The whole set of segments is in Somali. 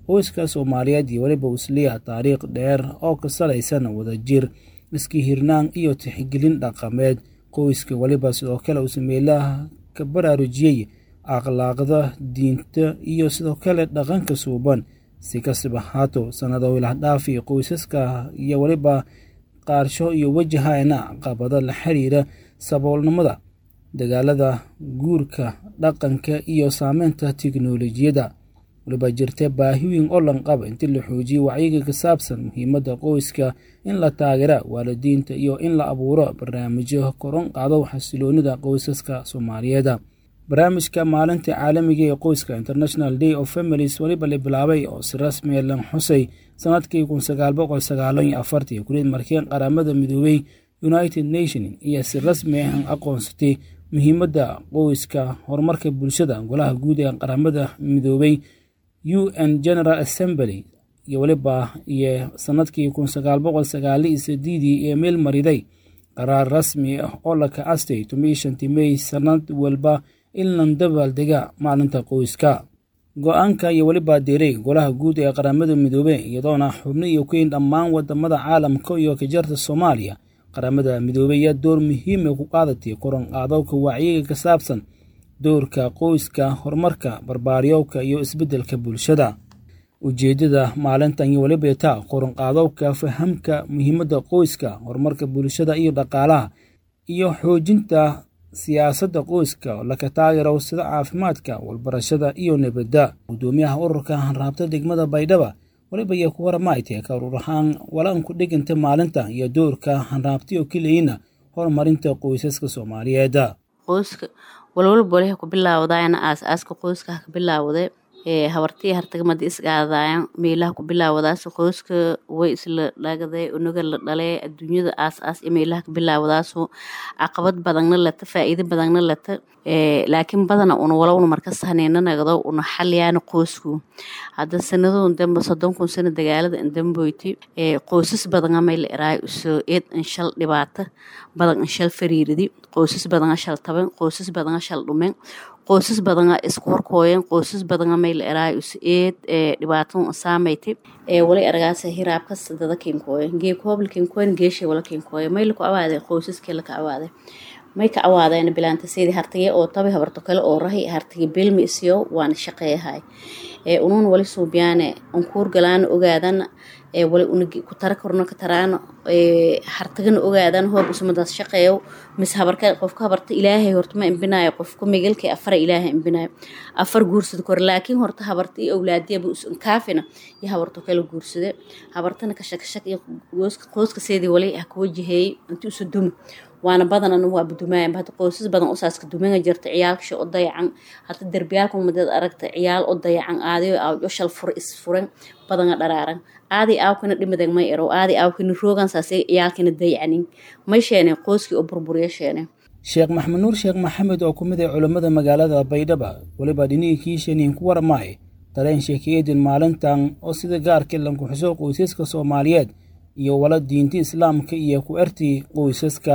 qoyska soomaaliyeed iyo weliba usliya taariikh dheer oo ka salaysan wadajir iski hirnaan iyo tixgelin dhaqameed qoyska weliba sidoo kale uu sameelaha ka baraarujiyey akhlaaqda diinta iyo sidoo kale dhaqanka suuban si kastaba haato sannado ilahdhaafi qoysaska iyo weliba qaarsho iyo wajahana caqabado la xiriira saboolnimada dagaalada guurka dhaqanka iyo saameynta tiknolojiyadda waliba jirta baahi weyn oo lanqaba intii la xoojiyo wacyiga ka saabsan muhiimadda qoyska in la taageera waalidiinta iyo in la abuuro barnaamijyo koron qaado xasiloonida qoysaska soomaaliyeed barnaamijka maalinta caalamiga ee qoyska international day of families weliba la bilaabay oo si rasmiya lan xusay sanadkii kun sagaal boqol sagaalo iyo afartii kulid markeen qaramada midoobey united nation iyo si rasmi ah aqoonsatay muhiimadda qoyska horumarka bulshada golaha guud ee qaramada midoobey u n general assembly iyo weliba iyo sanadkii kun sagaal boqol sagaali iyo sideedii ee meel mariday qaraar rasmi ah oo la ka-astay tomi shantii mey sanad walba in lan dabaaldega maalinta qoyska go-aanka iyo weliba diray golaha guud ee qaramada midoobe iyadoona xubno iyo keyn dhammaan wadamada caalamka iyo kajarta soomaaliya qaramada midoobey ayaa door muhiima ku qaadatay koron qaadowka wacyiga ka saabsan doorka qoyska horumarka barbaaryoowka iyo isbeddelka bulshada ujeeddada maalintan iyo weliba taa koron qaadowka fahamka muhiimadda qoyska horumarka bulshada iyo dhaqaalaha iyo xoojinta siyaasadda qoyska oo laka taageero sida caafimaadka walbarashada iyo nabadda guddoomiyaha ururka hanraabta degmada baydhaba weliba iyo ku waramaaytee ka urur ahaan walaan ku dhiganta maalinta iyo doorka hanraabtiyo keliyina horumarinta qoysaska soomaaliyeed qoyska walwalba waliha ku bilaawdaayana aas-aaska qoyska ha ka bilaawde habartii hartagamada isgaadaayan meelaha ku bilaawadaas qoyska way isla dhagday unaga la dhalee adduunyada aas-aas iyo meelaha ka bilaawdaaso caqabad badanna lata faa-iido badanna lata laakiin badana una walowna markas haneena nagdo una xaliyaana qoysku hadda sanadon dambe soddon kun sano dagaalada indamboyti qoysas badana may la eraay uso eed inshal dhibaata badan inshal fariiridi qoysas badana shal taban qoysas badana shal dhumen qoysas badana isku horkooyen qoysas badana may la eraay us eed dhibaato saameyti wali argaasa hiraabkas dada kinkooye geekooble kinkooyen geeshay wala kinkooye may laku awaade qoysaskii laka awaade may ka awaadeen bilaanta sidii hartige oo tabi habarto kale oo rahi hartige bilmi isiyo waana shaqeeyahay unuun wali suubyaane unkuur galaan ogaadan wali una ku tara korno ka taraan hartagana ogaadan hoob usumadaas shaqeeyo mis habarka qofka habarta ilaahay horta ma imbinayo qofka migalkii afara ilaahay imbinayo afar guursada kore laakiin horta habarta iyo awlaadiyaba kaafina iyo habarto kale guursade habartana kashakashak iyo qoyska seedii wali ha ka wajaheeyey inti usu dumi waana badanan waa budumayan hada qoysas badan usaaska dumanga jirta ciyaalkasha o dayacan hada derbiyaalka umadeed aragta ciyaal o dayacan aadayo awjo shal fur isfuran badanga dharaaran aadi aawkana dhimadag may erow aadi aawkana roogan saase ciyaalkana dayacanin may sheene qoyskii oo burburiya sheene sheekh maxamed nuur sheekh maxamed oo ku mid ah culammada magaalada baydhaba weliba dhinihii kiishaniin ku waramaay dareen sheekeedin maalintan oo sida gaarka lankuxuso qoysaska soomaaliyeed iyo wala diinta islaamka iyo ku ertii qoysaska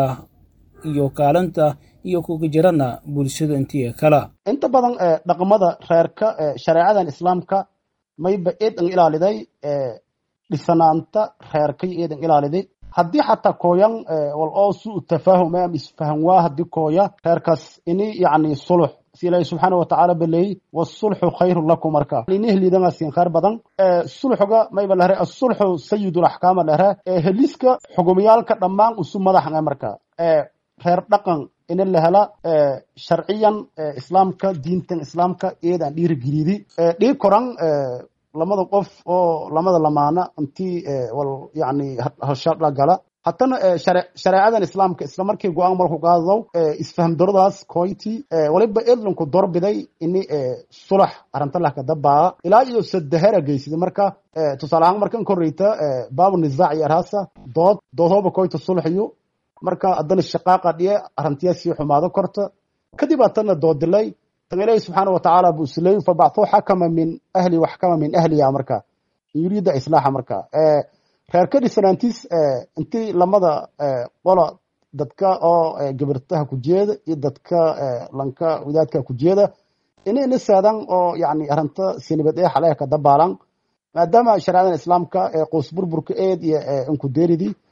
iyo kaalinta iyo kuga jirana bulshada intii kala inta badan dhaqamada reerka shareecadan islaamka mayba eedan ilaaliday dhisanaanta reerkay eedan ilaaliday haddii xataa kooyan wal oo su tafaahum am isfahan waa haddii kooya reerkaas ini yacni sulux si ilaahi subxaana watacaala baleeyey wasulxu khayru lakum marka inihliidangaasin khayr badan sulxuga mayba lehre asulxu sayidul axkaama lehre heliska xugumyaalka dhammaan usu madaxan marka reer dhaqan ina la hela sharciyan islaamka diintan islaamka eedan dhiirigeliidi dhii koran lamada qof oo lamada lamaana intii wal yani halshadha gala haddana shareecadan islaamka isla markii go-aan marku qaadadow isfaham daradaas koyti waliba edlanku dorbiday ini sulax arrinta lah kadabaa ilaa iyo sadahera geysida marka tusaale ahaan markan koreyta baabu nisaac iyo arhaasa dood doodhooba koyta sulaxiyo marka haddana shaqaaqa dhiye arrintiyaa sii xumaado korta kadib haddana doodilay tan ilaahi subxaana watacaala buu isleey fabacthuu xakama min ahli waxkama min ahliya marka yuriida islaaxa marka reerka dhisanaantiis intii lamada qola dadka oo gabirtaha ku jeeda iyo dadka lanka wadaadka ku jeeda inay nisaadan oo yani arrinta sinibad ee xaleha ka dabaalan maadaama shareecadan islaamka qoys burburka eed iyo inkudeeridii